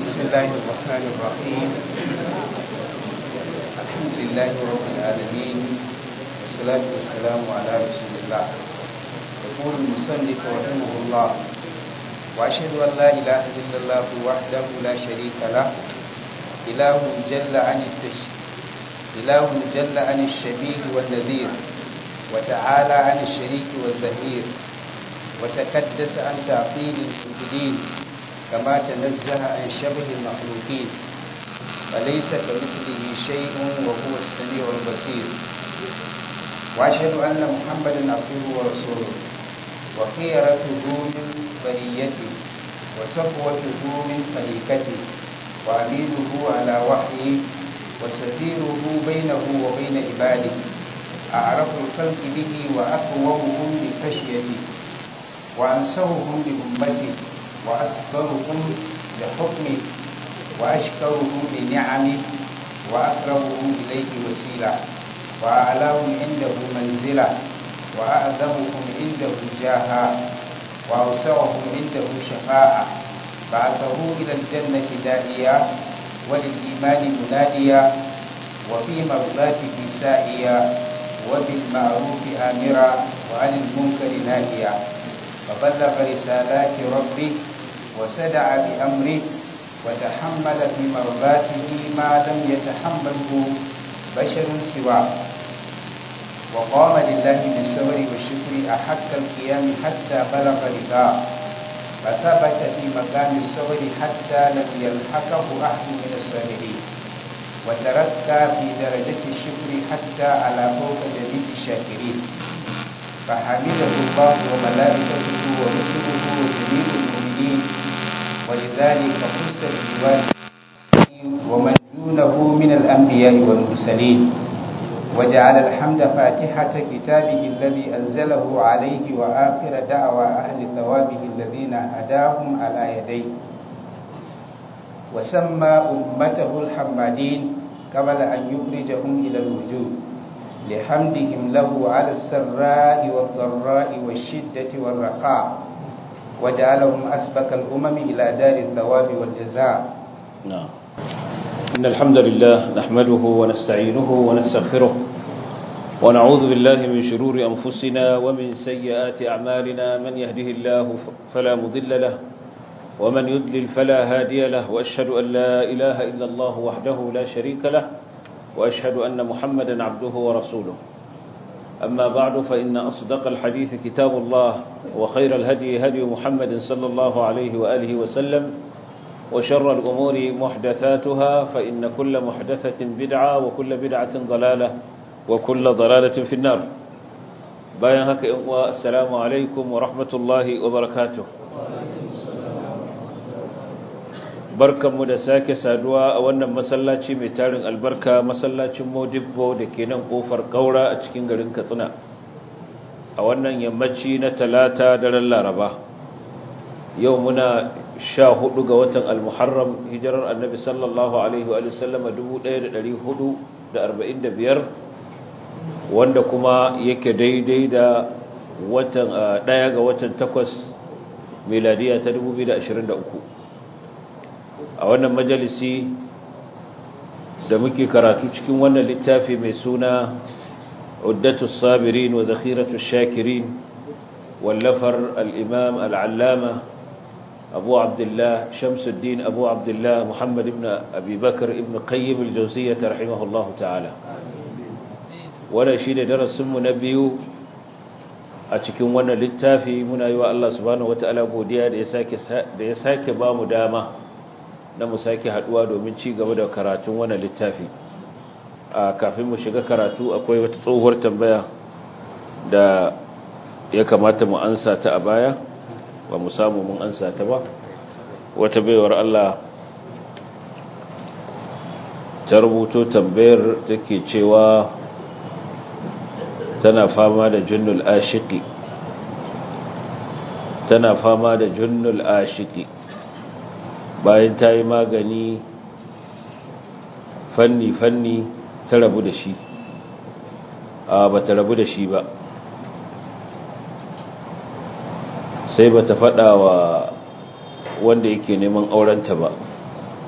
بسم الله الرحمن الرحيم الحمد لله رب العالمين والصلاة والسلام على رسول الله يقول المصنف رحمه الله وأشهد أن لا إله إلا الله وحده لا شريك له إله جل عن التش... إله جل عن الشبيه والنذير وتعالى عن الشريك والظهير وتكدس عن تعطيل الموجودين كما تنزه عن شبه المخلوقين فليس كمثله شيء وهو السميع البصير وأشهد أن محمدا عبده ورسوله وخيرته من بريته وصفوته من خليقته وأمينه على وحيه وسفيره بينه وبين عباده أعرف الخلق به وأقومهم بخشيته وأنسوهم بأمته وأسكرهم بحكمه وأشكرهم بنعمه وأقربهم إليه وسيلة وأعلاهم عنده منزلة وأعظمهم عنده جاها وأوسعهم عنده شفاعة بعثه إلى الجنة داعيا وللإيمان مناديا وفي مرضاته سائيا وبالمعروف آمرا وعن المنكر ناهيا فبلغ رسالات ربه وسدع بأمره وتحمل في مرضاته ما لم يتحمله بشر سواه وقام لله بالصبر والشكر أحق القيام حتى بلغ رضاه فثبت في مقام الصبر حتى لم يلحقه أحد من الصابرين وتركى في درجة الشكر حتى على فوق جميع الشاكرين فحمده الله وملائكته ورسله وجميع المؤمنين ولذلك خص بالوالد ومن دونه من الأنبياء والمرسلين وجعل الحمد فاتحة كتابه الذي أنزله عليه وآخر دعوى أهل ثوابه الذين هداهم على يديه وسمى أمته الحمادين قبل أن يخرجهم إلى الوجود لحمدهم له على السراء والضراء والشدة والرخاء وجعلهم أسبق الأمم إلى دار الثواب والجزاء نعم إن الحمد لله نحمده ونستعينه ونستغفره ونعوذ بالله من شرور أنفسنا ومن سيئات أعمالنا من يهده الله فلا مضل له ومن يضلل فلا هادي له وأشهد أن لا إله إلا الله وحده لا شريك له وأشهد أن محمدا عبده ورسوله أما بعد فإن أصدق الحديث كتاب الله وخير الهدي هدي محمد صلى الله عليه وآله وسلم وشر الأمور محدثاتها فإن كل محدثة بدعة وكل بدعة ضلالة وكل ضلالة في النار باين هكا السلام عليكم ورحمة الله وبركاته barkanmu da sake saduwa a wannan masallaci mai tarin albarka masallacin modibbo da ke nan kofar kaura a cikin garin katsina a wannan yammaci na talata daren laraba yau muna sha hudu ga watan almuharram hijirar annabi sallallahu alaihi wa sallama 1445 wanda kuma yake daidai da watan daya ga watan takwas miladiya ta 2023 a wannan majalisi da muke karatu cikin wannan littafi mai suna uddatu sabirin wa zakhiratu shakirin wallafar al-imam al-allama abu abdullah shamsuddin abu abdullah muhammad ibn abi bakr ibn qayyim al-jawziyyah rahimahullah ta'ala wannan shine darasin mu na biyu a cikin wannan littafi muna yi wa Allah subhanahu wataala godiya da ya sake da ya sake ba mu dama na mu sake haduwa domin ci gaba da karatun wannan littafi a kafin mu shiga karatu akwai wata tsohuwar tambaya da ya kamata mu ansa ta a baya ba mu samu mun ansa ta ba wata baiwar Allah ta rubuto tambayar take cewa tana fama da junnul ashiki tana fama da junnul ashiki bayan ta yi magani fanni-fanni ta rabu da shi a ba ta rabu da shi ba sai ba ta faɗa wa wanda yake neman aurenta ba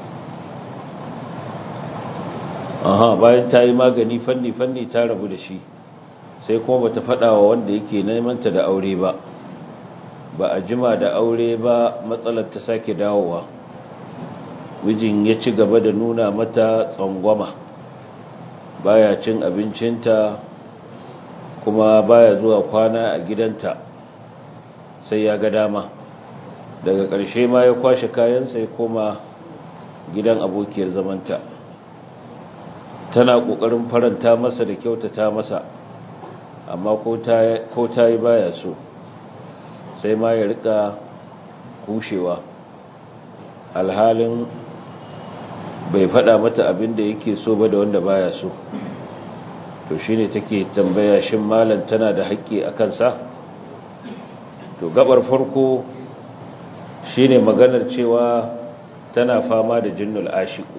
aha bayan ta yi magani fanni-fanni ta rabu da shi sai kuma bata faɗa wa wanda yake nemanta da aure ba ba a jima da aure ba matsalar ta sake dawowa mijin ya ci gaba da nuna mata tsangwama baya cin abincinta kuma baya zuwa kwana a gidanta sai ya ga dama daga ƙarshe ma ya kwashe kayansa ya koma gidan abokiyar zamanta tana ƙoƙarin faranta masa da kyautata masa amma ko ta yi baya so sai ma ya rika kushewa alhalin bai faɗa mata abin da yake so ba da wanda baya so to shine take tambaya shin malam tana da haƙƙi a kansa to gabar farko shine maganar cewa tana fama da jinnul ashiku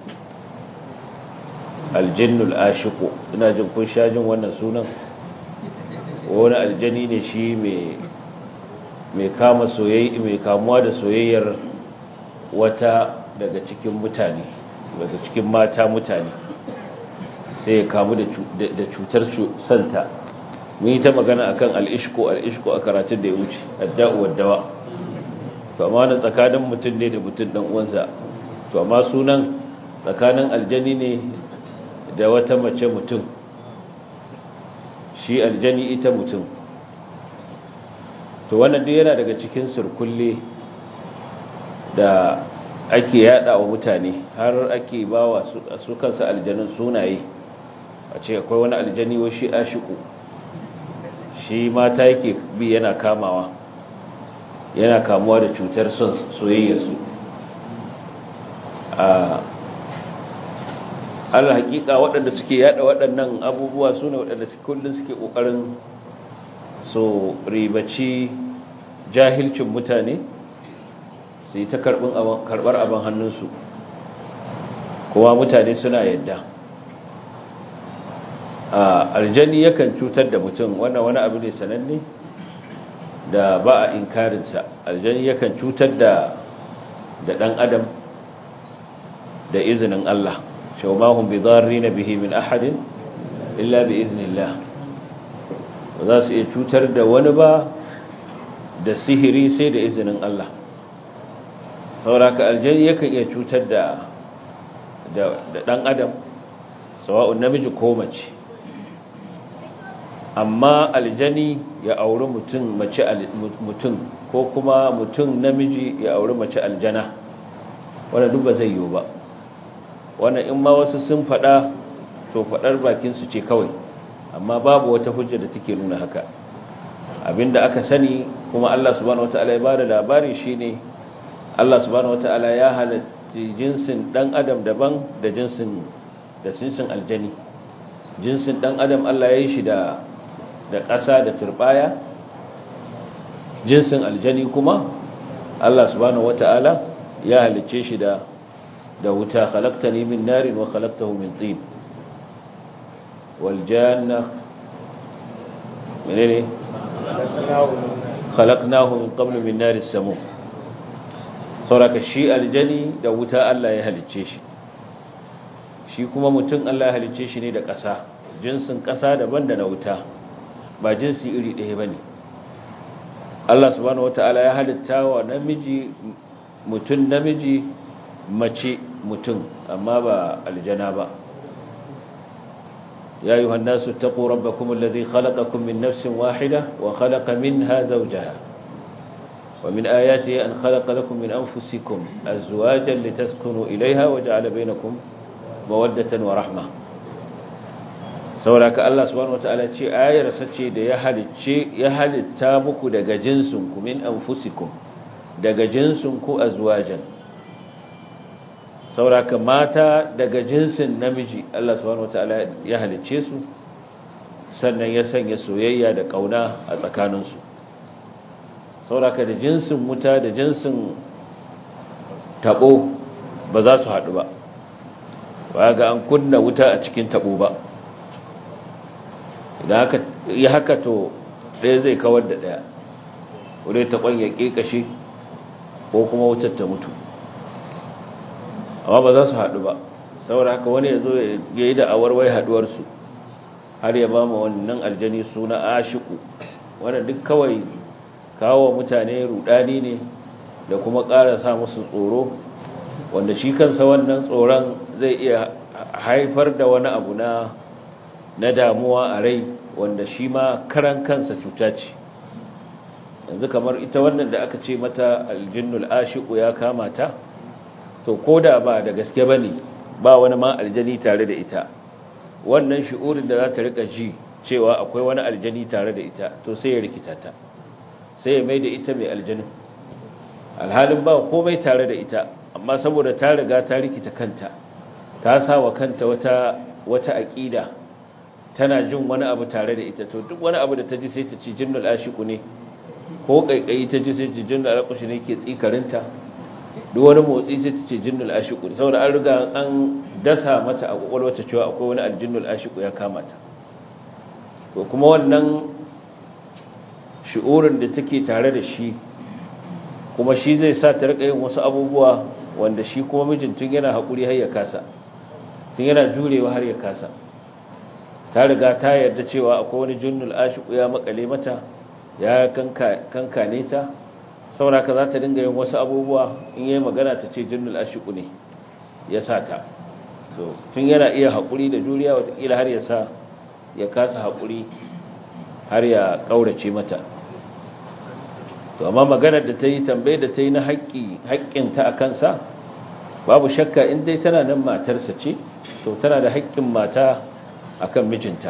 aljinnul ashiku ina jin kun sha jin wannan sunan wani aljani ne shi mai kama soyayya mai kamuwa da soyayyar wata daga cikin mutane daga cikin mata mutane sai ya kamu da cutar santa mun yi ta magana akan al'ishko al'ishko a karatun da ya wuce adda'u waddawa to amma na tsakanin mutum ne da mutum dan uwansa to amma sunan tsakanin aljani ne da wata mace mutum shi aljani ita mutum to wannan duk yana daga cikin surkulle da ake yada wa mutane har ake ba wa su kansa aljanin sunaye a ce akwai wani aljani wa shi ashiku shi mata yake bi yana kamawa yana kamuwa da cutar son soyayyarsu a al hakika waɗanda suke yada waɗannan abubuwa su ne waɗanda kullum suke ƙoƙarin so ribaci jahilcin mutane su yi ta karɓar abin hannunsu kuma mutane suna yadda a aljani yakan cutar da mutum wannan wani abu ne sananne da ba a inkarinsa aljani yakan cutar da da ɗan adam da izinin Allah shaumahun bi na bihi min ahadin illa bi iznillah ba za su iya cutar da wani ba da sihiri sai da izinin Allah sauraka aljani yakan iya cutar da da dan adam sawa'un namiji ko mace amma aljani ya auri mutum mace mutum ko kuma mutum namiji ya auri mace aljana wannan duk ba zai yiwu ba wannan in ma wasu sun faɗa to faɗar bakin su ce kawai amma babu wata hujja da take nuna haka abinda aka sani kuma Allah subhanahu wataala ya bada labari shine Allah subhanahu wataala ya halatta jinsin dan adam daban da jinsin da jinsin aljani jinsin dan adam Allah ya yi shi da da ƙasa da turbaya jinsin aljani kuma Allah subhanahu wataala ya halicce shi da da wuta khalaqtani min narin wa khalaqtahu min tin wal janna menene khalaqnahu min qablu min nari samu sauraka shi aljani da wuta Allah ya halicce shi shi kuma mutum Allah ya halicce shi ne da ƙasa jinsin ƙasa daban da na wuta ba jinsi iri ɗaya bane Allah subhanahu wataala ya halitta wa namiji mutum namiji mace mutum amma ba aljana ba يا أيها الناس اتقوا ربكم الذي خلقكم من نفس واحدة وخلق منها زوجها ومن آياته أن خلق لكم من أنفسكم أزواجا لتسكنوا إليها وجعل بينكم مودة ورحمة sauraka Allah subhanahu wataala ce ayar sace da ya halicce ya halitta muku daga jinsinku min anfusikum daga jinsinku azwajan sauraka mata daga jinsin namiji Allah subhanahu wataala ya halicce su sannan ya sanya soyayya da kauna a tsakaninsu sauraka da jinsin wuta da jinsin tabo ba za su haɗu ba ba ga an kunna wuta a cikin tabo ba idan haka yi haka to ɗaya zai kawar da ɗaya wadda taɓon ya ƙeƙashe ko kuma wutar ta mutu amma ba za su haɗu ba saboda haka wani ya zo ya yi da awarwai haduwarsu har ya ba mu wannan aljani suna ashiku wanda duk kawai kawo mutane rudani ne da kuma ƙara sa musu tsoro wanda shi kansa wannan tsoron zai iya haifar da wani abu na na damuwa a rai wanda shi ma karan kansa cuta ce yanzu kamar ita wannan da aka ce mata aljinnul ashiku ya kama ta to koda ba da gaske bane ba wani ma aljani tare da ita wannan shi'urin da za ta rika ji cewa akwai wani aljani tare da ita to sai ya rikita ta sai ya mai da ita mai aljanin alhalin ba komai tare da ita amma saboda ta riga ta rikita kanta ta sa wa kanta wata wata aqida tana jin wani abu tare da ita to duk wani abu da ta ji sai ta ci jinnul ashiku ne ko kaikayi ta ji sai ta jinnul alqushi ne ke tsikarinta duk wani motsi sai ta ce jinnul ashiku saboda an riga an dasa mata a kwakwalwata cewa akwai wani aljinnul ashiku ya kama ta to kuma wannan shi'urin da take tare da shi kuma shi zai sa ta rika yin wasu abubuwa wanda shi kuma mijin tun yana haƙuri har ya kasa tun yana jurewa har ya kasa ta riga ta yarda cewa akwai wani jinnul ashiku ya makale mata ya kankane ta saboda ka za ta dinga yin wasu abubuwa in yi magana ta ce jinnul ashiku ne ya sa ta so tun yana iya haƙuri da juriya watakila har ya sa ya kasa haƙuri har ya ƙaurace mata to amma maganar da ta yi tambayar da ta yi na haƙƙinta a kansa babu shakka in dai tana nan matarsa ce to tana da haƙƙin mata a kan mijinta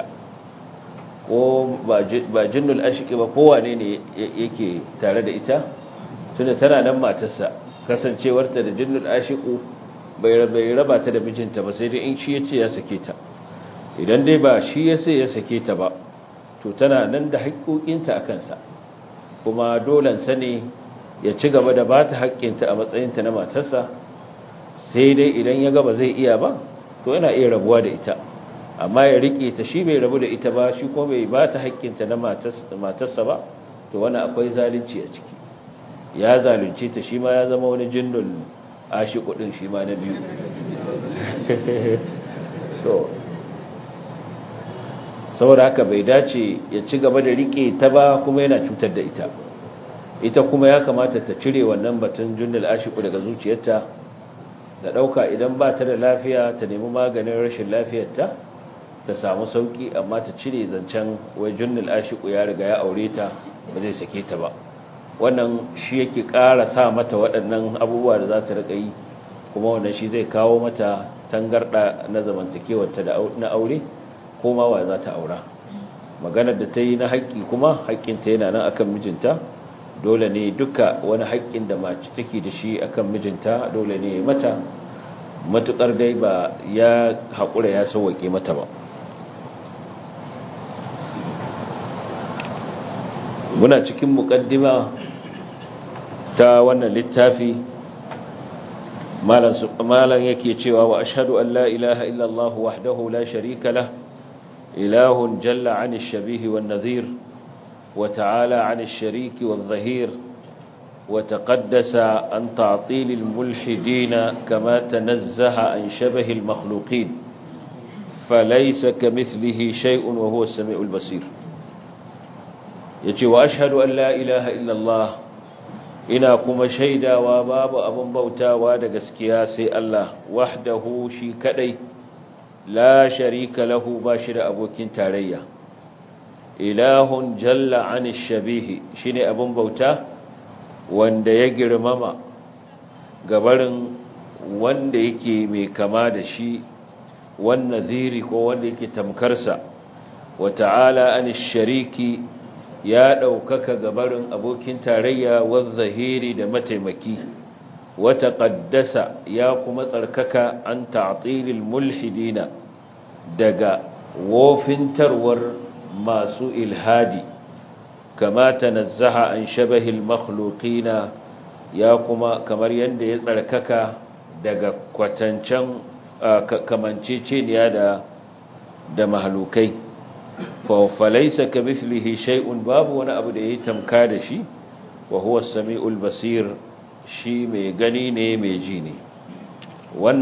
ko ba jinnul ashiki ba kowane ne yake tare da ita tunda tana nan matarsa kasancewarta da jinnul ashiku bai raba ta da mijinta ba sai dai in shi ya ce ya sake ta idan dai ba shi ya sai ya sake ta ba to tana nan da haƙƙoƙinta a kansa kuma dolansa ne ya ci gaba da ba ta haƙƙinta a matsayinta na matarsa sai dai idan ya gaba zai iya ba to yana iya rabuwa da ita amma ya riƙe ta shi bai rabu da ita ba shi kuma bai ba ta haƙƙinta na matarsa ba to wani akwai zalunci a ciki ya zalunce ta shi ma ya zama wani jinnul ashi kudin shi ma na biyu to saboda haka bai dace ya ci gaba da rike ta ba kuma yana cutar da ita ita kuma ya kamata ta cire wannan batun jinnul ashiku daga zuciyarta da dauka idan ba ta da lafiya ta nemi maganin rashin lafiyarta ta samu sauki amma ta cire zancen wai jinnul ashiku ya riga ya aure ta ba zai sake ta ba wannan shi yake ƙara sa mata waɗannan abubuwa da za ta riƙa yi kuma wannan shi zai kawo mata tangarɗa na zamantakewarta na aure ko ma wa za ta aura maganar da ta yi na haƙƙi kuma haƙƙinta yana nan akan mijinta dole ne duka wani haƙƙin da mace take da shi akan mijinta dole ne mata matuƙar dai ba ya haƙura ya sauwaƙe mata ba muna cikin mukaddima ta wannan littafi malan yake cewa wa ashhadu an la ilaha illallah wahdahu la sharika lah ilahun jalla 'ani ash-shabih wan-nadhir wa ta'ala 'ani ash-sharik wadh-dhahir wa taqaddasa an ta'til al-mulhidin kama tanazzaha an shabah al-makhluqin falaysa kamithlihi shay'un wa huwa as-sami'ul basir yace wa ashhadu an la ilaha illallah ina kuma shaidawa babu abin bautawa da gaskiya sai Allah wahdahu shi kadai la sharika lahu ba shi da abokin tarayya ilahun jalla an shabihi shine abin bauta wanda ya girmama gabarin wanda yake mai kama da shi wan nadhiri ko wanda yake tamkarsa wa ta'ala an shariki ya ɗaukaka gabarin abokin tarayya zahiri da mataimaki wata ƙaddasa ya kuma tsarkaka an ta'atilil mulhidina daga wofintarwar masu ilhadi kama tanazzaha an shabahil makhluqina ya kuma kamar yadda ya tsarkaka daga kwatancen kamanceceniya da da mahalukai falaisa ka mithlihi shay'un babu wani abu da yayi tamka da shi wa huwa as-sami'ul basir shi mai gani ne mai ji ne wannan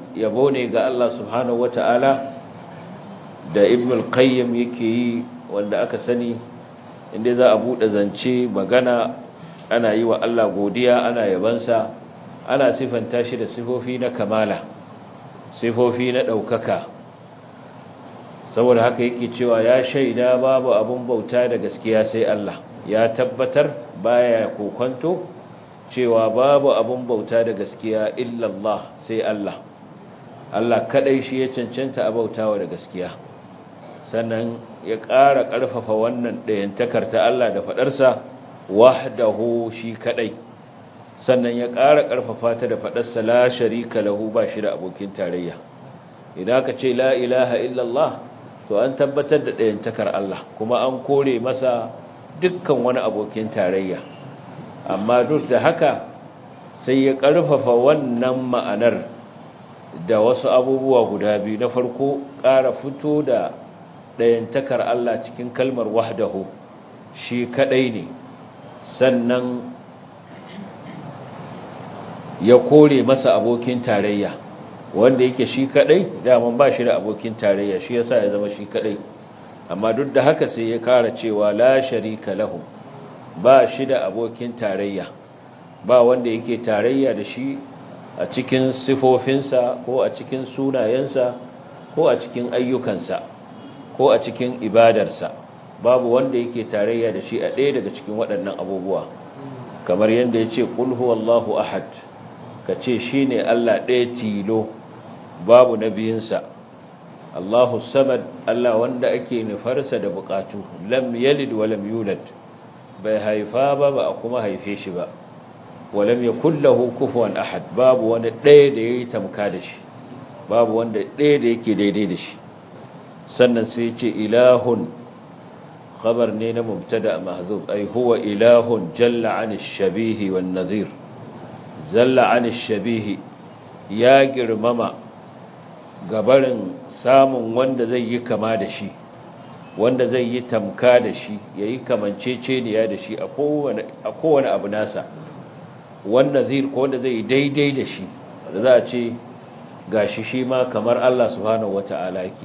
yabo ne ga Allah subhanahu wata'ala da ibn al-qayyim yake yi wanda aka sani inda za a bude zance magana ana yi wa Allah godiya ana yabansa ana sifanta shi da sifofi na kamala sifofi na daukaka saboda haka yake cewa ya shaida babu abun bauta da gaskiya sai Allah ya tabbatar baya kokonto cewa babu abun bauta da gaskiya illallah sai Allah Allah kadai shi ya cancanta a bautawa da gaskiya sannan ya ƙara ƙarfafa wannan ɗayantakar ta Allah da faɗarsa wahdahu shi kadai sannan ya ƙara ƙarfafa ta da faɗarsa la sharika lahu ba shi da abokin tarayya idan ka ce la ilaha illallah to an tabbatar da ɗayantakar Allah kuma an kore masa dukkan wani abokin tarayya amma duk da haka sai ya ƙarfafa wannan ma'anar da wasu abubuwa guda biyu na farko ƙara fito da ɗayantakar Allah cikin kalmar wahdahu shi kaɗai ne sannan ya kore masa abokin tarayya wanda yake shi kaɗai daman ba shi da abokin tarayya shi yasa ya zama shi kaɗai amma duk da haka sai ya kara cewa la sharika lahu ba shi da abokin tarayya ba wanda yake tarayya da shi a cikin sifofinsa ko a cikin sunayensa ko a cikin ayyukansa ko a cikin ibadarsa babu wanda yake tarayya da shi a ɗaya daga cikin waɗannan abubuwa kamar yadda ya ce ƙul huwallahu ahad ka ce shi ne Allah ɗaya tilo babu na biyunsa Allahu samad Allah wanda ake nufarsa da bukatu lam yalid wa lam yulad bai haifa ba ba a kuma haife shi ba wa lam yakul lahu kufuwan ahad babu wanda ɗaya da yayi tamka da shi babu wanda ɗaya da yake daidai da shi sannan sai ya ce ilahun khabar ne na mubtada mahzub ai huwa ilahun jalla an shabihi wan nadhir jalla an shabihi ya girmama gabarin samun wanda zai yi kama da shi wanda zai yi tamka da shi ya yi kamanceceniya da shi a kowane abu nasa wanda zai ko wanda zai yi daidai da shi da za a ce ga shi shi ma kamar Allah subhanahu wa ta'ala yake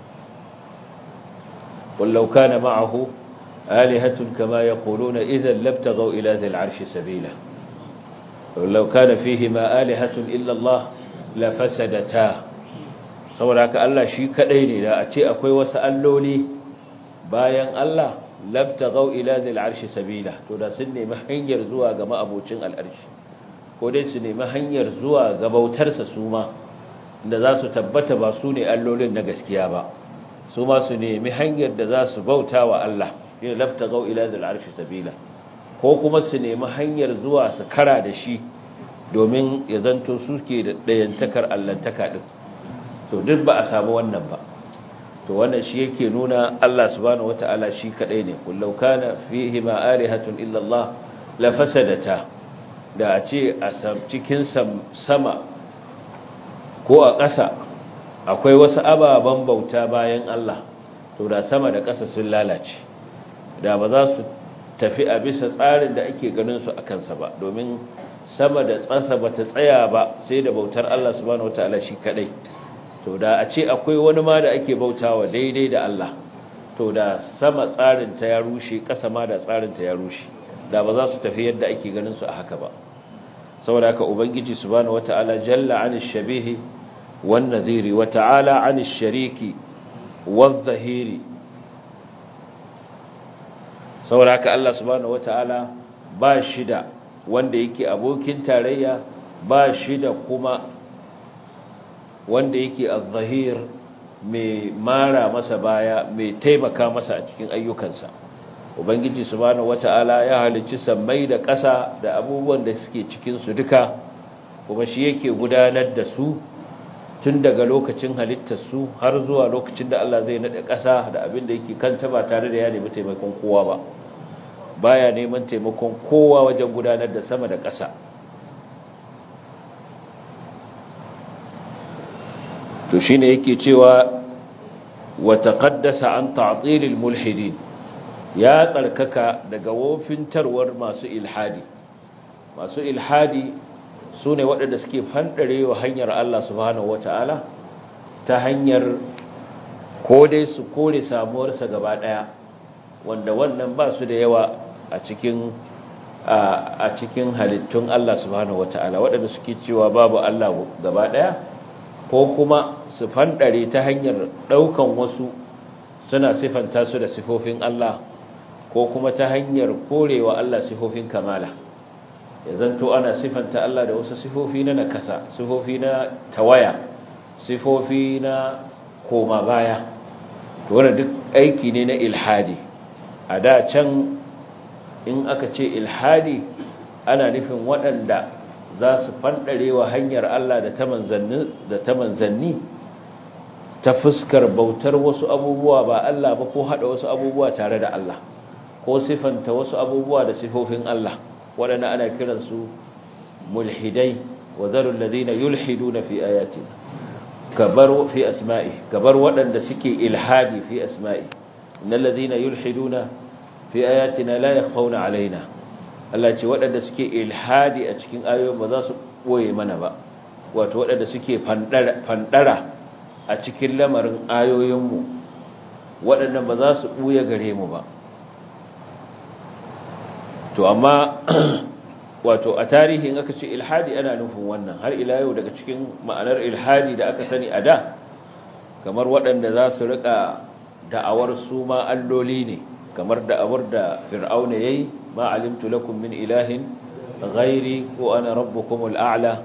wallau kana ma'ahu alihatun kama yaquluna idan labtaghaw ila dhil arshi sabila wallau kana fihi ma alihatun illa Allah la fasadata saboda haka Allah shi kadai ne da a ce akwai wasu alloli bayan Allah labtaghaw ila dhil arshi sabila to da sun nemi hanyar zuwa ga ma'abocin al'arshi ko dai su nemi hanyar zuwa ga bautarsa su ma da za su tabbata ba su ne allolin na gaskiya ba su ma su nemi hanyar da za su bauta wa Allah shine labtaghaw ila dhil arshi sabila ko kuma su nemi hanyar zuwa su kara da shi domin ya zanto suke da dayantakar allantaka din to duk ba a samu wannan ba to wannan shi yake nuna Allah subhanahu wataala shi kadai ne kullau kana fihi ma alihatun illa Allah la fasadata da a ce a cikin sama ko a ƙasa akwai wasu ababen bauta bayan Allah to da sama da ƙasa sun lalace da ba za su tafi a bisa tsarin da ake ganin su a kansa ba domin sama da tsasa ba ta tsaya ba sai da bautar Allah subhanahu wataala shi kadai to da a ce akwai wani ma da ake bautawa daidai da Allah to da sama tsarin ta ya rushe ƙasa ma da tsarin ta ya rushe da ba za su tafi yadda ake ganin su a haka ba saboda haka ubangiji subhanahu wataala jalla anish shabihi wan nadhiri wa ta'ala anish shariki wadh dhahiri saboda haka Allah subhanahu wataala ba shi da wanda yake abokin tarayya ba shi da kuma wanda yake az-zahir mai mara masa baya mai taimaka masa a cikin ayyukansa ubangiji subhanahu wata'ala ya halicci sammai da ƙasa da abubuwan da suke cikin su duka kuma shi yake gudanar da su tun daga lokacin halittar su har zuwa lokacin da Allah zai nade ƙasa da abin da yake kanta ba tare da ya nemi taimakon kowa ba baya neman taimakon kowa wajen gudanar da sama da ƙasa to shine yake cewa wa taqaddasa an ta'til mulhidin ya tsarkaka daga wofintarwar masu ilhadi masu ilhadi su ne waɗanda suke fanɗare wa hanyar Allah subhanahu wata'ala ta hanyar ko dai su kore samuwarsa gaba ɗaya wanda wannan ba su da yawa a cikin a cikin halittun Allah subhanahu wata'ala waɗanda suke cewa babu Allah gaba ɗaya ko kuma su fanɗare ta hanyar ɗaukan wasu suna sifanta su da sifofin Allah ko kuma ta hanyar korewa Allah sifofin kamala ya zanto ana sifanta Allah da wasu sifofi na nakasa sifofi na tawaya sifofi na koma baya to wannan duk aiki ne na ilhadi a da can in aka ce ilhadi ana nufin waɗanda za su fanɗarewa hanyar Allah da ta manzanni da ta manzanni ta fuskar bautar wasu abubuwa ba Allah ba ko hada wasu abubuwa tare da Allah ko sifanta wasu abubuwa da sifofin Allah waɗanda ana kiransu mulhidai wa zarul ladina yulhiduna fi ayatina kabar fi asma'i kabar waɗanda suke ilhadi fi asma'i innal ladina yulhiduna fi ayatina la yakhfawna alaina Allah ce waɗanda suke ilhadi a cikin ayoyin ba za su boye mana ba wato waɗanda suke fandara a cikin lamarin ayoyinmu waɗannan ba za su ɓuya gare mu ba to amma wato a tarihin aka ce ilhadi ana nufin wannan har ila yau daga cikin ma'anar ilhadi da aka sani a da kamar waɗanda za su riƙa da'awar su ma alloli ne kamar da'awar da fir'auna yayi ma alimtu lakum min ilahin ghairi ko ana rabbukumul a'la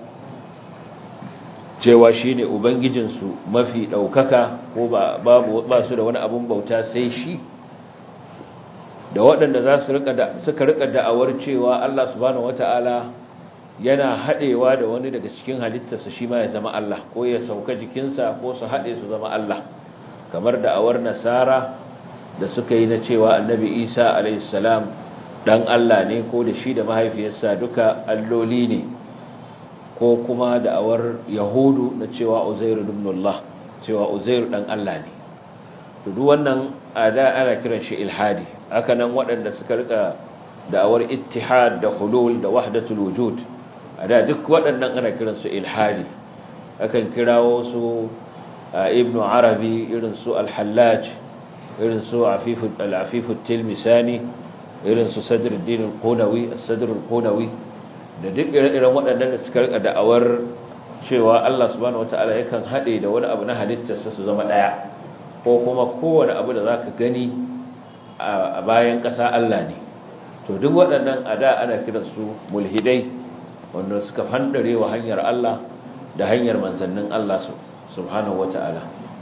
cewa shi ne ubangijinsu mafi ɗaukaka ko ba su da wani abun bauta sai shi da waɗanda za su suka rika da'awar cewa Allah subhanahu wata'ala yana haɗewa da wani daga cikin halittarsa shi ma ya zama Allah ko ya sauka jikinsa ko su haɗe su zama Allah kamar da'awar nasara da suka yi na cewa annabi isa alaihissalam ɗan Allah ne ko da shi da mahaifiyarsa duka alloli ne ko kuma da'awar yahudu na cewa uzairu ibnullah cewa uzairu dan Allah ne to duk wannan ada ana kiran shi ilhadi haka nan waɗanda suka rika da'awar ittihad da hulul da wahdatul wujud ada duk waɗannan ana kiran su ilhadi akan kirawo su ibnu arabi irin su al-hallaj irin su afifu al-afifu tilmisani irin su sadruddin al-qunawi as-sadr al-qunawi da duk ire-iren waɗannan da suka rika da'awar cewa Allah subhanahu wata'ala yakan haɗe da wani abu na halittarsa su zama ɗaya ko kuma kowane abu da zaka gani a bayan ƙasa Allah ne to duk waɗannan a da ana kiransu mulhidai wanda suka fandare wa hanyar Allah da hanyar manzannin Allah subhanahu wata'ala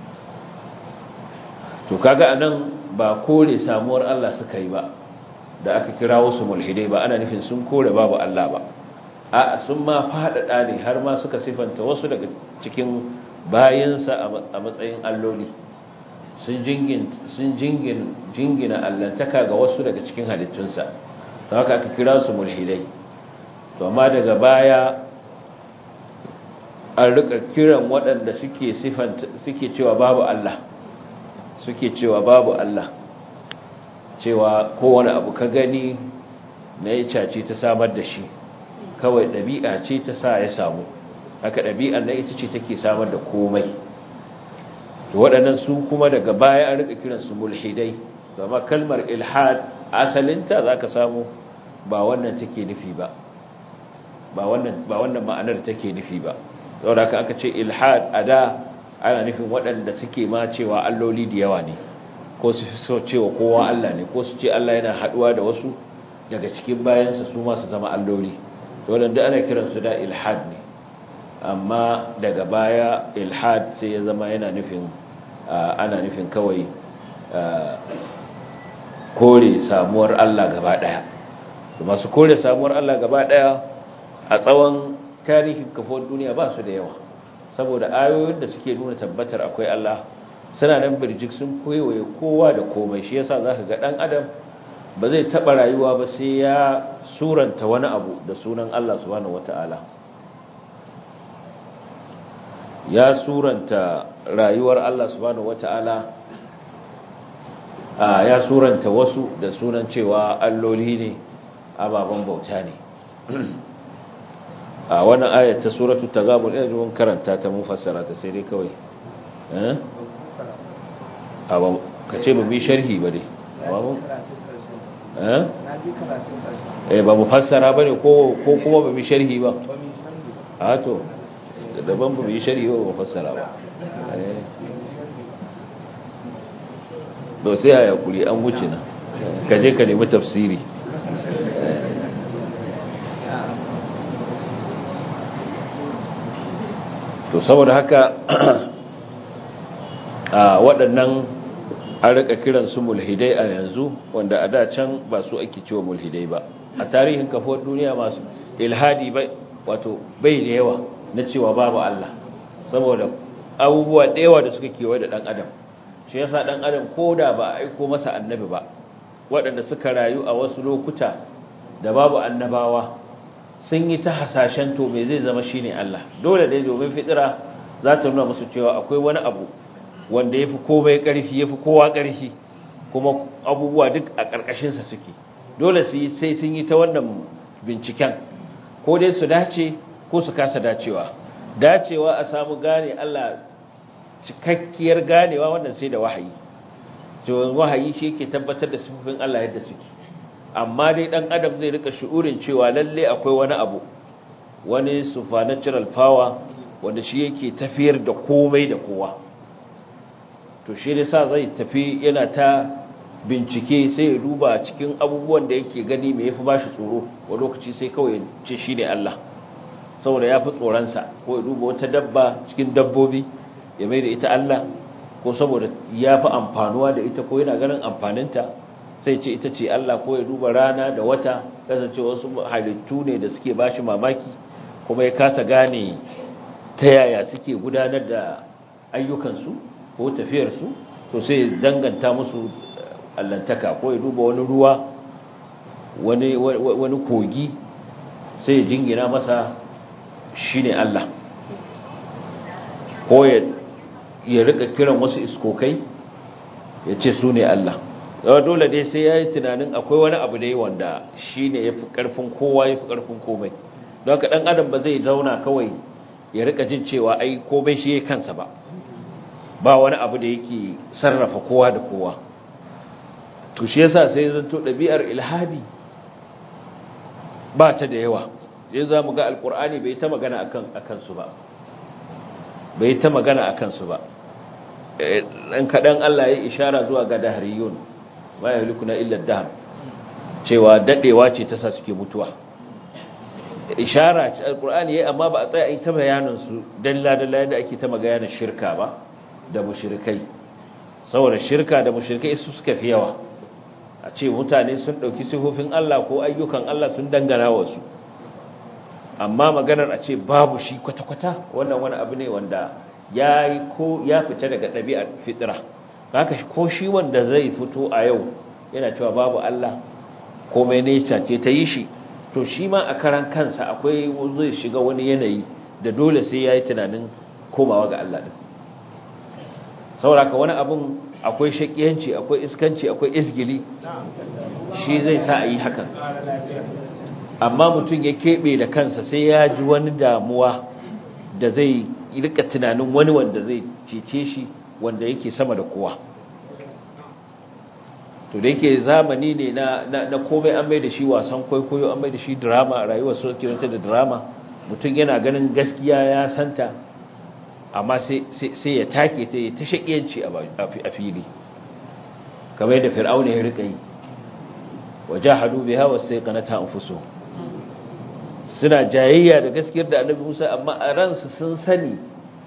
to kaga anan ba kore samuwar Allah suka yi ba da aka kira wasu mulhidai ba ana nufin sun kore babu Allah ba a sun ma faɗaɗa ne har ma suka sifanta wasu daga cikin bayansa a matsayin alloli sun jingina allantaka ga wasu daga cikin halittunsa don haka aka kira su mulhidai to amma daga baya an rika kiran waɗanda suke sifanta suke cewa babu Allah suke cewa babu Allah cewa kowane abu ka gani na yi cace ta samar da shi kawai ɗabi'a ce ta sa ya samu haka ɗabi'ar na ita ce take samar da komai to waɗannan su kuma daga baya an rika kiransu mulhidai zama kalmar ilhad asalinta za ka samu ba wannan take nufi ba ba wannan ma'anar take nufi ba saboda haka aka ce ilhad a da ana nufin waɗanda suke ma cewa alloli da yawa ne ko su fi so cewa kowa Allah ne ko su ce Allah yana haɗuwa da wasu daga cikin bayansa su ma su zama alloli waɗanda ana kiransu da ilhad ne amma daga baya ilhad sai ya zama yana nufin ana nufin kawai kore samuwar Allah gaba ɗaya masu kore samuwar Allah gaba ɗaya a tsawon tarihin kafin duniya ba su da yawa saboda ayoyin da suke nuna tabbatar akwai Allah suna nan birjik sun koyewaye kowa da komai shi yasa zaka ga dan adam ba zai taba rayuwa ba sai ya suranta wani abu da sunan Allah subhanahu wataala ya suranta rayuwar Allah subhanahu wataala a ya suranta wasu da sunan cewa alloli ne ababen bauta ne a wannan ayat ta suratul tagabun ina ji mun karanta ta mun fassara ta sai dai kawai eh a ba ka ce ba bi sharhi ba dai ba mu eh eh ba mu fassara bane ko ko kuma ba bi sharhi ba a to daban ba bi sharhi ba ba fassara ba eh to sai a yakuri an wuce na ka je ka nemi tafsiri to saboda haka a waɗannan an rika kiran su mulhidai a yanzu wanda a da can ba su ake cewa mulhidai ba a tarihin kafuwar duniya masu ilhadi bai wato bai da yawa na cewa babu Allah saboda abubuwa da yawa da suka kewaye da ɗan adam shi yasa ɗan adam ko da ba a aiko masa annabi ba waɗanda suka rayu a wasu lokuta da babu annabawa sun yi ta hasashen to me zai zama shine Allah dole dai domin fitira za ta nuna musu cewa akwai wani abu wanda yafi komai ƙarfi yafi kowa ƙarfi kuma abubuwa duk a ƙarƙashin sa suke dole su yi sai sun yi ta wannan binciken ko dai su dace ko su kasa dacewa dacewa a samu gane Allah cikakkiyar ganewa wannan sai da wahayi to wahayi shi yake tabbatar da sifofin Allah yadda suke amma dai dan adam zai rika shu'urin cewa lalle akwai wani abu wani supernatural power wanda shi yake tafiyar da komai da kowa to shi ne sa zai tafi yana ta bincike sai ya duba cikin abubuwan da yake gani mai yafi bashi tsoro wa lokaci sai kawai ce shi ne Allah saboda ya fi tsoronsa ko ya duba wata dabba cikin dabbobi ya mai da ita Allah ko saboda ya fi amfanuwa da ita ko yana ganin amfaninta sai ce ita ce Allah ko ya duba rana da wata kasance wasu halittu ne da suke bashi mamaki kuma ya kasa gane ta yaya suke gudanar da ayyukansu ko tafiyarsu to sai danganta musu allantaka ko ya duba wani ruwa wani wani kogi sai ya jingina masa shine Allah ko ya ya rika kiran wasu iskokai ya ce su ne Allah dole dai sai ya yi tunanin akwai wani abu da yi wanda shi ne ya fi ƙarfin kowa ya fi ƙarfin komai don ka ɗan adam ba zai zauna kawai ya rika jin cewa ai komai shi ya kansa ba ba wani abu da yake sarrafa kowa da kowa to shi yasa sai zanto ɗabi'ar ilhadi ba ta da yawa yanzu za mu ga alƙur'ani bai ta magana a kansu ba bai ta magana a kansu ba ɗan kaɗan Allah ya ishara zuwa ga dahariyun ma ya na illa dahar cewa daɗewa ce ta sa suke mutuwa ishara ce alƙur'ani ya amma ba a tsaya a yi ta bayanansu dalla-dalla yadda ake ta magayanar shirka ba da mushrikai saboda shirka da mushrikai su suka fi yawa a ce mutane sun ɗauki sifofin Allah ko ayyukan Allah sun dangana wasu amma maganar a ce babu shi kwata-kwata wannan wani abu ne wanda ya yi ko ya fita daga ɗabi'ar fitira haka ko shi wanda zai fito a yau yana cewa babu Allah komai nature ce ta yi shi to shi ma a karan kansa akwai zai shiga wani yanayi da dole sai ya yi tunanin komawa ga Allah ɗin sauraka wani abun akwai shakiyanci akwai iskanci akwai isgili shi zai sa a yi hakan amma mutum ya keɓe da kansa sai ya ji wani damuwa da zai rika tunanin wani wanda zai cece shi wanda yake sama da kowa to da yake zamani ne na, na, komai an mai da shi wasan kwaikwayo an mai da shi drama a rayuwar su kiranta da drama mutum yana ganin gaskiya ya santa amma sai ya take ta yi ta shaƙiyanci a fili kamar yadda fir'auna ya rika yi wajahadu biha wastaqanata anfusuhum suna jayayya da gaskiyar da annabi Musa amma a ransu sun sani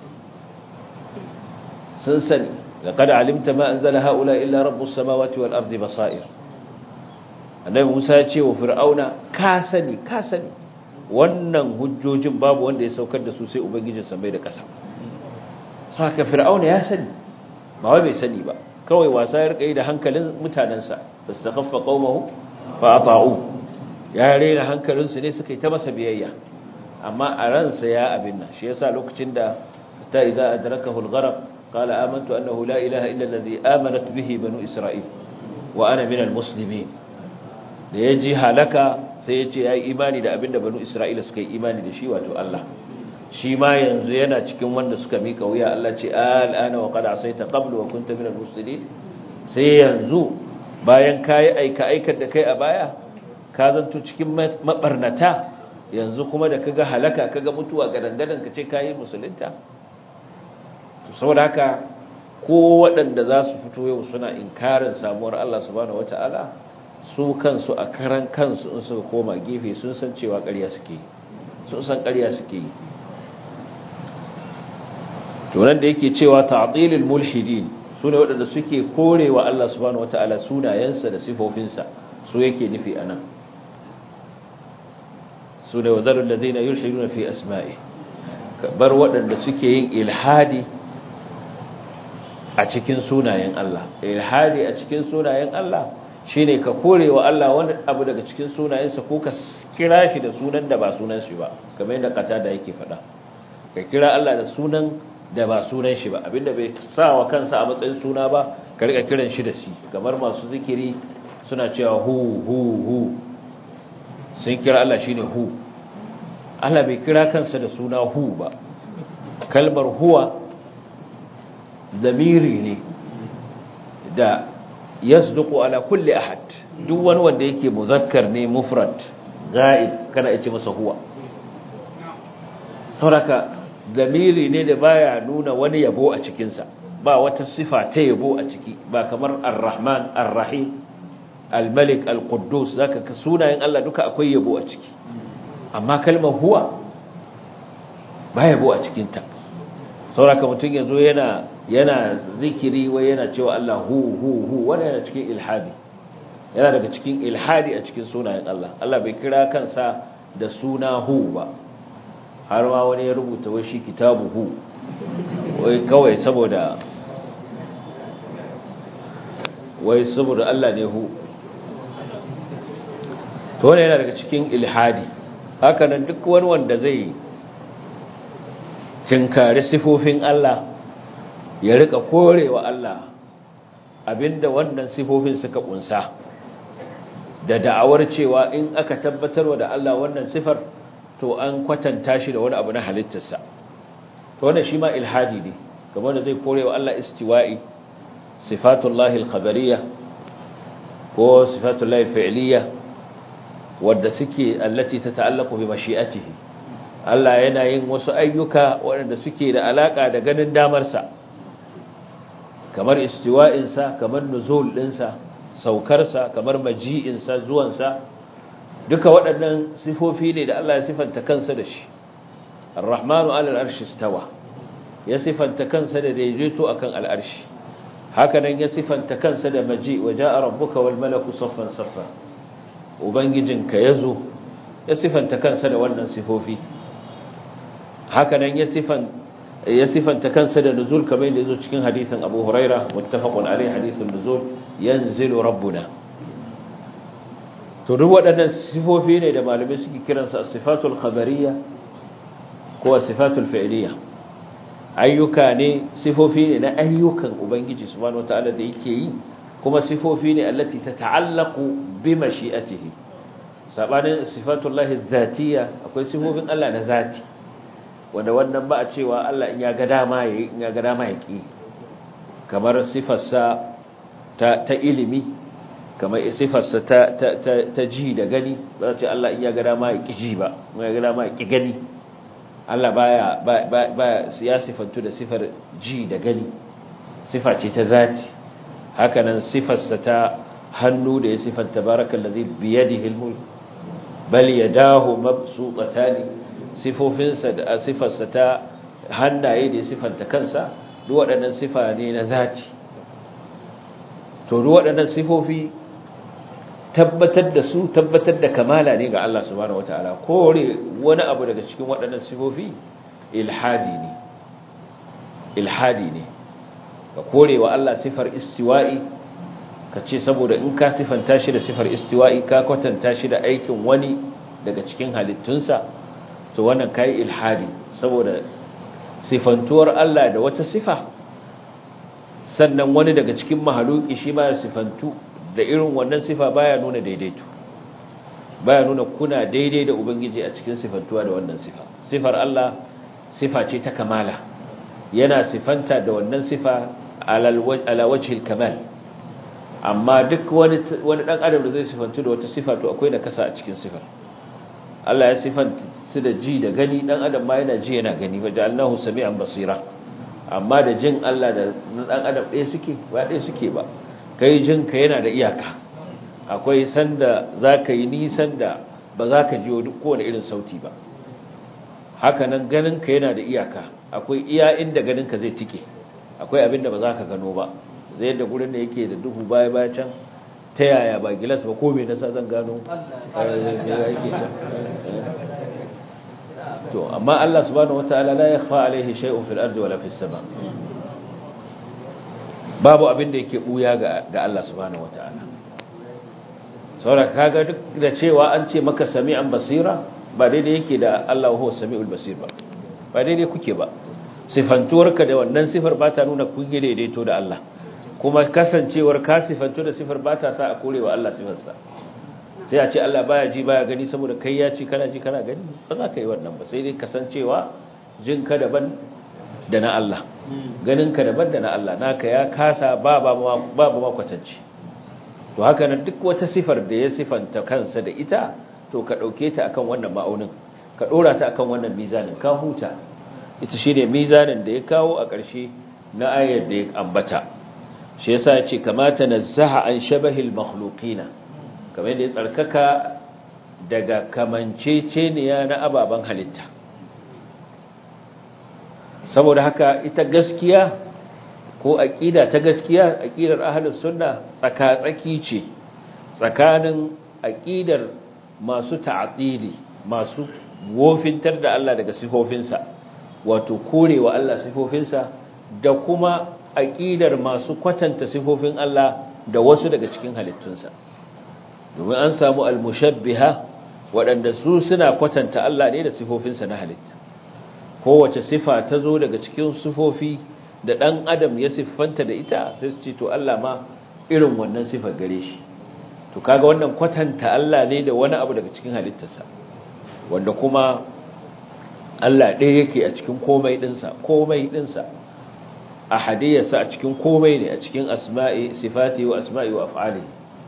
sun sani laqad alimta ma anzala haula illa rabbus samawati wal ardi basair annabi Musa ya ce wa fir'auna ka sani ka sani wannan hujjojin babu wanda ya saukar da su sai ubangijin samai da ƙasa saka fir'auna ya sani ba wai bai sani ba kawai wasa ya rika yi da hankalin mutanensa fastakhaffa qaumahu fa ata'u ya rena hankalinsu ne suka yi ta masa biyayya amma a ransa ya abin nan shi yasa lokacin da ta idza adrakahu al-gharq qala amantu annahu la ilaha illa alladhi amanat bihi banu isra'il wa ana min al-muslimin da yaji halaka sai ya ce ya yi imani da abinda banu isra'ila suka yi imani da shi wato Allah shi ma yanzu yana cikin wanda suka mika wuya Allah ce al'ana wa qad asaita qablu wa kunta minal mufsidin sai yanzu bayan kai aika aikar da kai a baya ka zanto cikin mabarnata yanzu kuma da kaga halaka kaga mutuwa ga dangadan ka ce kai musulunta saboda haka ko waɗanda za su fito yau suna inkarin samuwar Allah subhanahu wataala su kansu a karan kansu in suka koma gefe sun san cewa ƙarya suke yi sun san ƙarya suke yi tunan da yake cewa ta'tilil mulhidin su ne waɗanda suke korewa Allah subhanahu wata'ala sunayensa da sifofinsa su yake nufi anan su ne wadarul ladina yulhiduna fi asma'i bar waɗanda suke yin ilhadi a cikin sunayen Allah ilhadi a cikin sunayen Allah shine ka korewa Allah wani abu daga cikin sunayensa ko ka kira shi da sunan da ba sunan shi ba kamar yadda qatada yake faɗa ka kira Allah da sunan da ba sunan shi ba abinda bai sa wa kansa a matsayin suna ba ka rika kiran shi da shi kamar masu zikiri suna cewa hu hu hu sun kira Allah shine hu Allah bai kira kansa da suna hu ba kalmar huwa zamiri ne da yasduqu ala kulli ahad duk wani wanda yake muzakkar ne mufrad ga'ib kana yace masa huwa sauraka zamiri ne da baya nuna wani yabo a cikin sa ba wata sifa ta yabo a ciki ba kamar ar-rahman ar-rahim al-malik al-quddus zaka ka sunayen Allah duka akwai yabo a ciki amma kalmar huwa ba yabo a cikin ta sauraka mutum yazo yana yana zikiri wai yana cewa Allah hu hu hu wanda yana cikin ilhadi yana daga cikin ilhadi a cikin sunayen Allah Allah bai kira kansa da suna hu ba har ma wani ya rubuta wai shi kitabu hu wai kawai saboda wai saboda Allah ne hu to wannan yana daga cikin ilhadi haka nan duk wani wanda zai tinkari sifofin Allah ya rika korewa Allah abinda wannan sifofin suka kunsa da da'awar cewa in aka tabbatarwa da Allah wannan sifar to an kwatanta shi da wani abu na halittarsa to wannan shi ma ilhadi ne kamar da zai korewa Allah istiwa'i sifatullahi al-khabariyya ko sifatullahi fi'liyya wadda suke allati tata'allaqu bi mashi'atihi Allah yana yin wasu ayyuka waɗanda suke da alaka da ganin damarsa kamar istiwa'insa kamar nuzul ɗinsa saukarsa kamar maji'insa zuwansa duka waɗannan sifofi ne da Allah ya sifanta kansa da shi ar-rahmanu ala al-arshi istawa ya sifanta kansa da daidaito akan al-arshi haka nan ya sifanta kansa da maji wa ja'a rabbuka wal malaku saffan saffa ubangijinka yazo ya sifanta kansa da wannan sifofi haka nan ya sifanta ya sifanta kansa da nuzul kamar da yazo cikin hadisin Abu Huraira muttafaqun alayhi hadithun nuzul yanzilu rabbuna to duk waɗannan sifofi ne da malamai suke kiransa as-sifatul khabariyya ko as-sifatul fi'liyya ayyuka ne sifofi ne na ayyukan ubangiji subhanahu wataala da yake yi kuma sifofi ne allati tata'allaqu bi mashi'atihi sabanin sifatullahi dhatiyya akwai sifofin Allah na zati wanda wannan ba a cewa Allah in ya ga dama yayi in ya ga dama yaki kamar sifarsa ta ta ilimi kamar sifarsa ta ta ta ji da gani ba ce Allah in ya ga dama yaki ji ba in ya ga dama yaki gani Allah baya baya ya sifantu da sifar ji da gani sifa ce ta zati haka nan sifarsa ta hannu da ya sifanta barakallazi biyadihi almulk bal yadahu mabsutatani sifofinsa da sifarsa ta hannaye da ya sifanta kansa duk waɗannan sifa ne na zati to duk waɗannan sifofi tabbatar da su tabbatar da kamala ne ga Allah subhanahu wataala kore wani abu daga cikin waɗannan sifofi ilhadi ne ilhadi ne ka kore wa Allah sifar istiwa'i ka ce saboda in ka sifanta shi da sifar istiwa'i ka kwatanta shi da aikin wani daga cikin halittunsa to wannan kai ilhadi saboda sifantuwar Allah da wata sifa sannan wani daga cikin mahaluki shi ma ya sifantu da irin wannan sifa baya nuna daidaito baya nuna kuna daidai da ubangiji a cikin sifantuwa da wannan sifa sifar Allah sifa ce ta kamala yana sifanta da wannan sifa ala wajhil kamal amma duk wani wani dan adam da zai sifantu da wata sifa to akwai da kasa a cikin sifar Allah ya sifanta su da ji da gani dan adam ma yana ji yana gani wa ja'alnahu sami'an basira amma da jin Allah da dan adam ɗaya suke ba ɗaya suke ba kai jin ka yana da iyaka akwai sanda zaka yi nisan da ba za ka ji duk kowane irin sauti ba haka nan ganin ka yana da iyaka akwai iya inda ganin ka zai tike akwai abin da ba za ka gano ba zai da gurin da yake da duhu baya baya can ta yaya ba gilas ba ko me nasa zan gano yake can to amma Allah subhanahu wataala la yakhfa alaihi shay'un fil ardi wala fis sama babu abin da yake buya ga ga Allah subhanahu wataala saboda kaga duk da cewa an ce maka sami'an basira ba daidai yake da Allah huwa sami'ul basir ba ba daidai kuke ba sifantuwarka da wannan sifar ba ta nuna kun yi daidaito da Allah kuma kasancewar ka sifantu da sifar ba ta sa a korewa Allah sifarsa sai a ce Allah baya ji baya gani saboda kai ya ci kana ji kana gani ba za ka yi wannan ba sai dai kasancewa jin ka daban da na Allah ganin ka daban da na Allah naka ya kasa ba ba ba ba kwatanci to haka nan duk wata sifar da ya sifanta kansa da ita to ka dauke ta akan wannan ma'aunin ka dora ta akan wannan mizanin ka huta ita shine mizanin da ya kawo a ƙarshe na ayar da ya ambata shi yasa ya ce kamata nazzaha an shabahil makhluqina kamar yadda ya tsarkaka daga kamanceceniya na ababen halitta saboda haka ita gaskiya ko aqida ta gaskiya aqidar ahlus sunna tsaka-tsaki ce tsakanin aqidar masu ta'atili masu wofintar da Allah daga sifofinsa wato korewa Allah sifofinsa da kuma aqidar masu kwatanta sifofin Allah da wasu daga cikin halittunsa domin an samu al-mushabbiha waɗanda su suna kwatanta Allah ne da sifofinsa na halitta kowace sifa ta zo daga cikin sifofi da ɗan adam ya siffanta da ita sai su ce to Allah ma irin wannan sifar gare shi to kaga wannan kwatanta Allah ne da wani abu daga cikin halittarsa wanda kuma Allah ɗaya yake a cikin komai ɗinsa komai ɗinsa a hadiyarsa a cikin komai ne a cikin asma'i sifati wa asma'i wa af'ali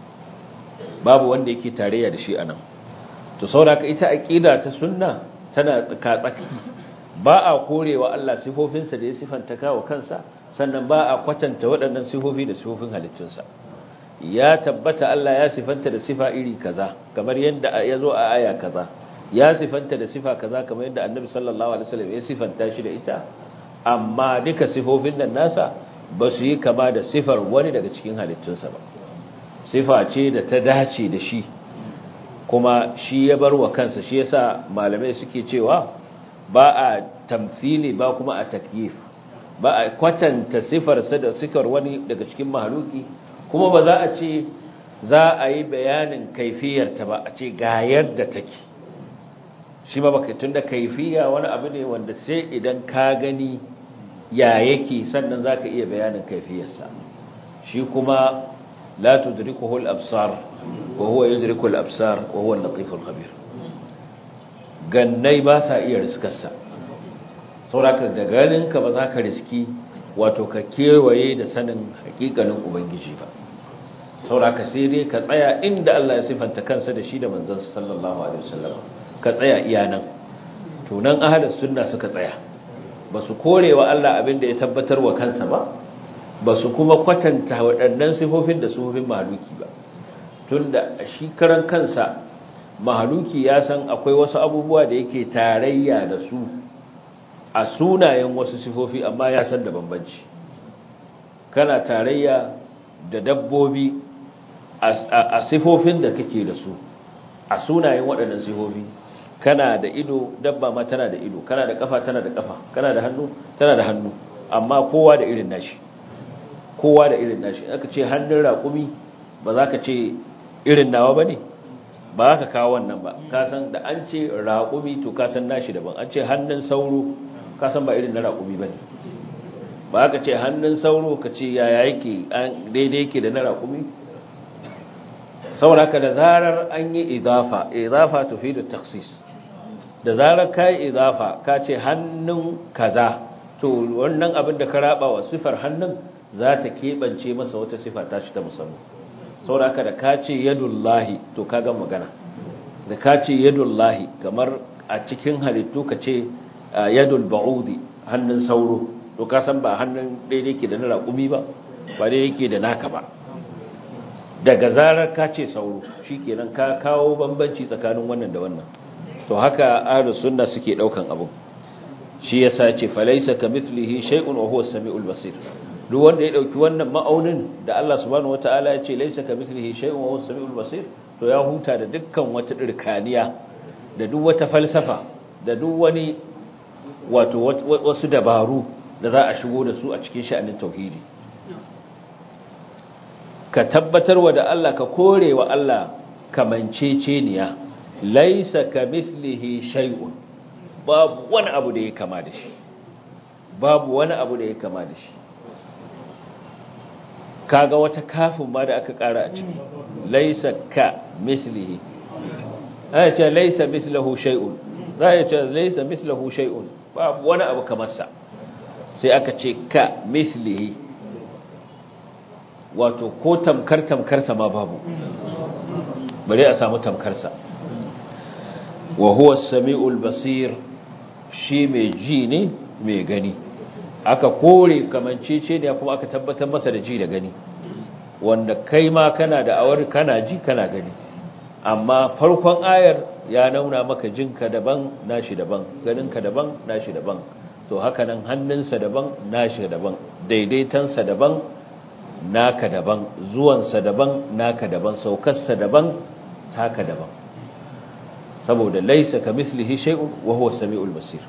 babu wanda yake tarayya da shi anan to saboda ita aqida ta sunna tana tsaka-tsaki ba a korewa Allah sifofinsa da ya sifanta kawo kansa sannan ba a kwatanta waɗannan sifofi da sifofin halittunsa ya tabbata Allah ya sifanta da sifa iri kaza kamar yadda ya zo a aya kaza ya sifanta da sifa kaza kamar yadda annabi sallallahu alaihi wasallam ya sifanta shi da ita amma duka sifofin nan nasa ba su yi kama da sifar wani daga cikin halittunsa ba sifa ce da ta dace da shi kuma shi ya bar wa kansa shi yasa malamai suke cewa ba a tamthili ba kuma a takyif ba a kwatanta sifarsa da sifar wani daga cikin mahaluki kuma ba za a ce za a yi bayanin kaifiyarta ba a ce ga yadda take shi ba baka tunda kaifiya wani abu ne wanda sai idan ka gani ya yake sannan zaka iya bayanin kaifiyarsa shi kuma la tudrikuhu al-absar wa huwa yudriku al-absar wa huwa al-latif al-khabir gannai ba sa iya riskarsa sauraka da ganinka ba za ka riski wato ka kewaye da sanin hakikalin ubangiji ba sauraka sai dai ka tsaya inda Allah ya sifanta kansa da shi da manzansa sallallahu alaihi wasallam ka tsaya iya nan to nan ahlus sunna suka tsaya ba su korewa Allah abin da ya tabbatar wa kansa ba ba su kuma kwatanta waɗannan sifofin da sifofin mahaluki ba tunda shi karan kansa mahaluki ya san akwai wasu abubuwa da yake tarayya da su a sunayen wasu sifofi amma ya san da bambanci kana tarayya da dabbobi a sifofin da kake da su a sunayen waɗannan sifofi kana da ido dabba ma tana da ido kana da kafa tana da kafa kana da hannu tana da hannu amma kowa da irin nashi kowa da irin nashi aka ce hannun raƙumi ba za ka ce irin nawa ba ne ba za ka kawo wannan ba ka san da an ce raƙumi to ka san nashi daban an ce hannun sauro ka san ba irin na raƙumi ba ne ba ka ce hannun sauro ka ce yaya yake daidai yake da na raƙumi saboda haka da zarar an yi idafa idafa tufidu takhsis da zarar kai idafa ka ce hannun kaza to wannan abin da ka raba wa sifar hannun za ta keɓance masa wata sifa ta shi ta musamman saboda haka da ka ce yadullahi to ka ga magana da ka ce yadullahi kamar a cikin halittu ka ce yadul ba'udi hannun sauro to ka san ba hannun daidai ke da na raƙumi ba ba daidai ke da naka ba daga zarar ka ce sauro shikenan ka kawo bambanci tsakanin wannan da wannan to haka ahlus sunna suke daukan abun shi yasa ce falaysa kamithlihi shay'un wa huwa as-sami'ul basir duk wanda ya dauki wannan ma'aunin da Allah subhanahu wataala ya ce laysa kamithlihi shay'un wa huwa as-sami'ul basir to ya huta da dukkan wata dirkaniya da duk wata falsafa da duk wani wato wasu dabaru da za a shigo da su a cikin sha'anin tauhidi ka tabbatarwa da Allah ka korewa Allah kamanceceniya laisa kamithlihi shay'un babu wani abu da ya kama da shi babu wani abu da ya kama da shi kaga wata kafin ma da aka kara a ciki laisa ka mithlihi ai ce laisa mithluhu shay'un zai ce laisa mithluhu shay'un babu wani abu kamar sa sai aka ce ka mithlihi wato ko tamkar tamkarsa ma babu bare a samu tamkarsa wa huwa as-sami'ul basir shi mai ji ne mai gani aka kore kamancece ne kuma aka tabbatar masa da ji da gani wanda kai ma kana da awar kana ji kana gani amma farkon ayar ya nauna maka jinka daban nashi daban ganinka daban nashi daban to haka nan hannunsa daban nashi daban daidaitansa daban naka daban zuwansa daban naka daban saukarsa daban taka daban saboda laisa ka mislihi shay'un wa huwa samiul basir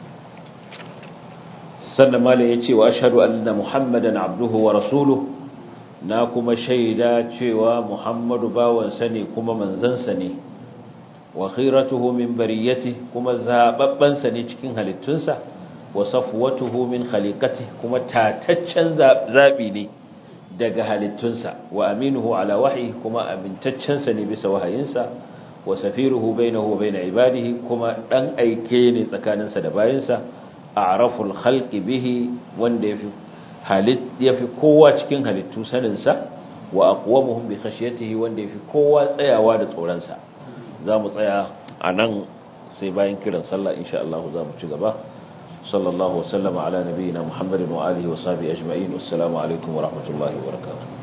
sannan mala yace wa ashhadu anna muhammadan abduhu wa rasuluhu na kuma shaida cewa muhammadu bawansa ne kuma manzansa ne wa khiratuhu min bariyati kuma zababbansa ne cikin halittunsa wa safwatuhu min khaliqati kuma tataccen zabi ne daga halittunsa wa aminuhu ala wahyi kuma amintaccensa ne bisa wahayinsa wa safiruhu bainahu wa bain ibadihi kuma dan aike ne tsakaninsa da bayinsa a'raful khalqi bihi wanda yafi halit yafi kowa cikin halittu saninsa wa aqwamuhum bi khashyatihi wanda yafi kowa tsayawa da tsoron sa zamu tsaya anan sai bayan kiran sallah insha Allah zamu ci gaba sallallahu wasallama ala nabiyyina muhammadin wa alihi wa sahbihi ajma'in assalamu alaikum wa rahmatullahi wa barakatuh